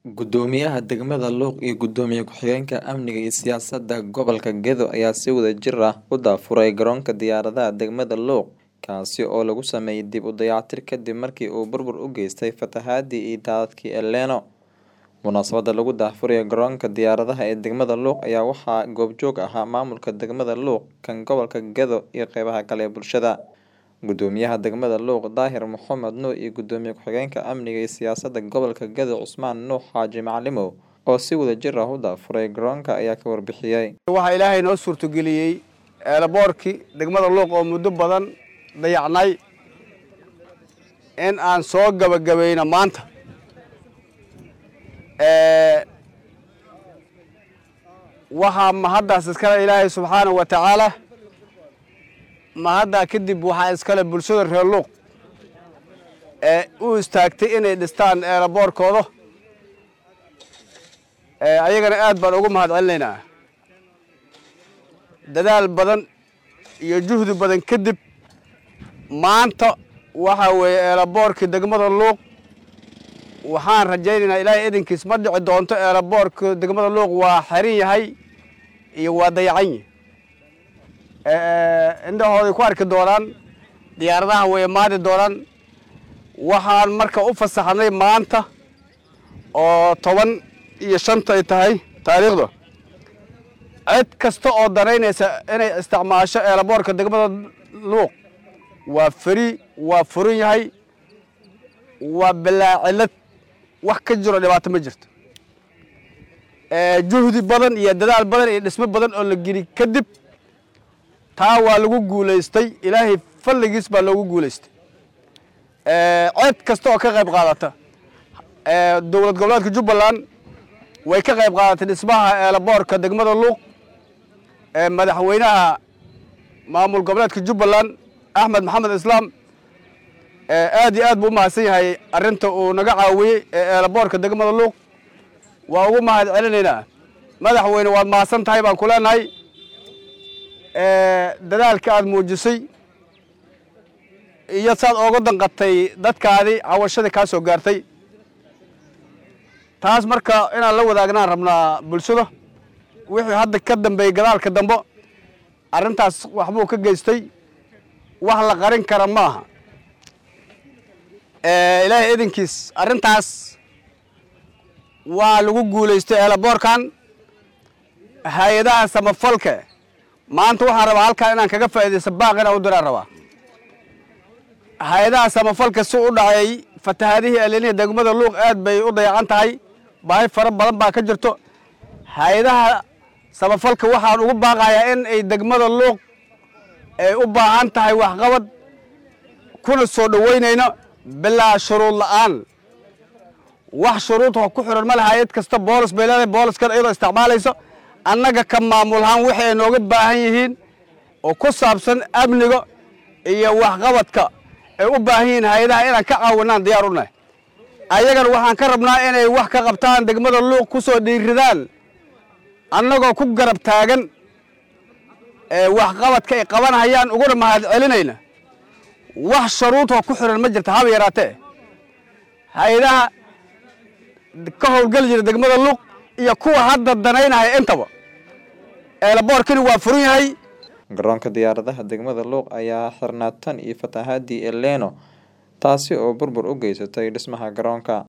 Guddoomiyaha degmada Luuq iyo Gudoomiye ku-xigeenka Amniga iyo Siyaasadda Gobolka Gedo ayaa si wadajir ah u daahfuray garoonka diyaaradaha degmada Luuq kaasi oo lagu sameeyay dib u dayactir kadib markii uu burbur u geystay fatahaadii iyo daadadkii El Niño. Munaasabadda lagu daahfurayo garoonka diyaaradaha ee degmada Luuq ayaa waxaa goobjoog ahaa maamulka degmada Luuq, kan gobolka Gedo iyo qeybaha kale ee bulshada. Guddoomiyaha degmada Luuq Daahir Maxamed Nuur iyo Gudoomiye ku-xigeenka Amniga iyo Siyaasadda Gobolka Gedo Cusmaan Nuux Xaaji Macalimow oo si wadajir ah u daahfuray garoonka ayaa ka warbixiyay. waxaa ilaahay noo suurtageliyey eelaboorkii degmada luuq oo muddo badan dayacnay in aan soo gabagabayno maanta Ee, waxaa mahaddaas iskale ilaahay subxaanahu wa tacaala mahaddaa kadib waxaa iskale bulshada reer luuq ee u istaagtay inay dhistaan eelaboorkooda Ee, ayagana aad baan ugu mahad celinaynaa dadaal badan iyo juhdi badan kadib maanta waxaa weeye eelaboorkii degmada luuq waxaan rajaynaynaa ilaahay idinkiis ma dhici doonto eelaboorka degmada luuq waa xerin yahay iyo waa dayacan yahay Ee, indhahooday ku arki doonaan diyaaradaha way imaadi doonaan waxaan marka u fasaxnay maanta oo toban iyo shanta ay tahay taariikhda cid kasta oo danaynaysa inay isticmaasho eelaboorka degmada luuq waa feri waa furan yahay waa bilaacilad wax ka jiro dhibaato ma jirto Ee, juhdi badan iyo dadaal badan iyo dhismo badan oo la geli kadib taa waa lagu guulaystay ilaahay falligiis baa loogu guulaystay Ee, cid kasta oo ka qayb qaadata ee, dowlad goboleedka jubbaland way ka qayb qaadatay dhismaha eelaboorka degmada luuq ee madaxweynaha maamul goboleedka jubbaland axmed maxamed islaam ee aad iyo aad buu u mahadsan yahay arrinta uu naga caawiyey ee eelaboorka degmada luuq waa ugu mahad celinaynaa madaxweyne waad mahadsan tahay baan ku leenahay Ee, dadaalka aad muujisay iyo saad ooga danqatay dadkaadii cawashadii kaa soo gaartay taas marka inaan la wadaagnaan rabnaa bulshada wixii hadda ka dambeeyey gadaalka dambe arrintaas waxbuu ka geystay wax la qarin kara ma aha Ee, ilaahay idinkiis arrintaas waa lagu guulaystay eelaboorkan hay-adaha samafalka maanta waxaan rabaa halkan inaan kaga faa'iidaysto baaq inaan u diraan rabaa hay-adaha samafalka si u dhacay fatahaadihii eleniya degmada luuq aad bay u dayacan tahay baahi fara badan baa ka jirto hay-adaha samafalka waxaan ugu baaqayaa in ay degmada luuq ay u baahan tahay waxqabad kuna soo dhoweynayno bilaa shuruud la'aan wax shuruud oo ku xiran ma laha hay-ad kasta boolis bay leedahay booliskana iyadoo isticmaalayso annaga ka maamulhaan wixii ay nooga baahan yihiin oo ku saabsan amniga iyo waxqabadka ay u baahan yihiin hay-adaha inaan ka caawinaan diyaar u nahay ayagana waxaan ka rabnaa inay wax ka qabtaan degmada luuq ku soo dhiiridaan annagoo ku garab taagan ee waxqabadka ay qabanayaan uguna mahad celinayna wax shuruud oo ku xiran ma jirta haba yaraatee hay-adaha ka howlgeli jira degmada luuq iyo kuwa hadda danaynaya intaba eelaboorkani waa furan yahay Garoonka diyaaradaha degmada Luuq ayaa xirnaa tan iyo fatahaadii El Niño taasi oo burbur u geysatay dhismaha garoonka.